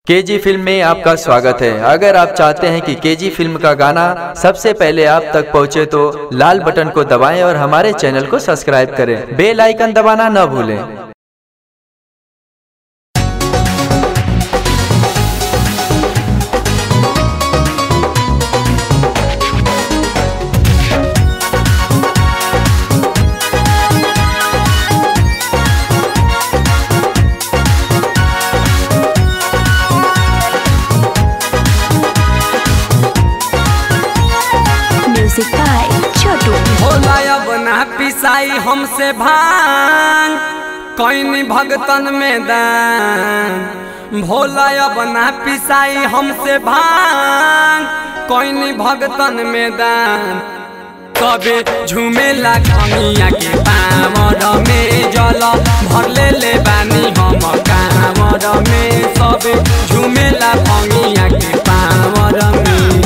KG film में आपका स्वागत है अगर आप चाहते हैं कि केजी फिल्म का गाना सबसे पहले आप तक पहुंचे तो लाल बटन को दबाएं और हमारे चैनल को सब्सक्राइब करें बेल आइकन दबाना न भूलें म्यूजिक बाय छोटू भोला अब ना पिसाई हमसे भांग कईनी भगतन में दान भोला अब ना पिसाई हमसे भांग कईनी भगतन में दान कबे झुमेला खमिया के पामर में जल भर ले ले बानी हम कामर में सबे झुमेला खमिया के पामर में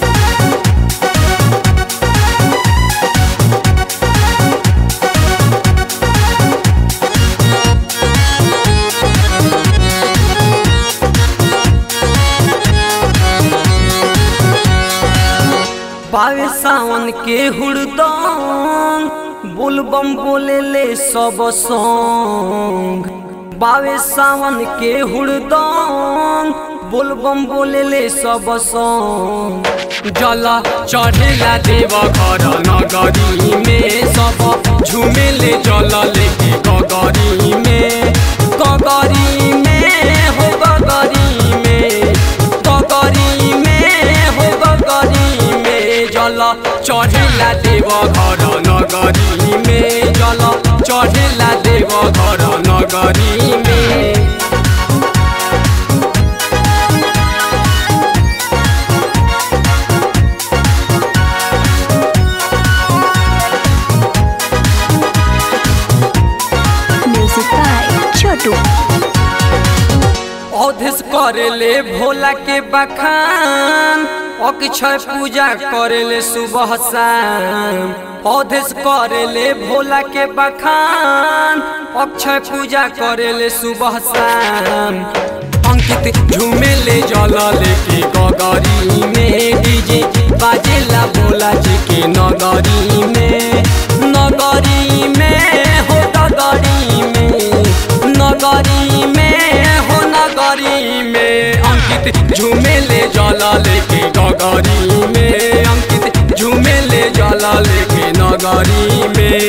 बावे सावन के हुड़दंग बुलबम बोले ले सब सॉन्ग बावे सावन के हुड़दंग बुलबम बोले ले सब सॉन्ग जल चढ़ेला देव घर नगरी में सब झुमेले जल लेके गगरी में गगरी में हो गगरी में गगरी में हो गगरी में जल चढ़ेला देव घर नगरी में जल चढ़ेला देव घर नगरी में म्यूजिक बाय छोटू अवधेश करेले भोला के बखान अक्षय पूजा करेले सुबह शाम अवधेश करेले भोला के बखान अक्षय पूजा करेले सुबह शाम अंकित झूमेले जल लेके गगरी में डीजे बाजेला भोला जी के नगरी में नगरी में हो नगरी में नगरी में हो नगरी में अंकित झूमेले जल लेके गगरी में अंकित झूमेले जल लेके नगरी में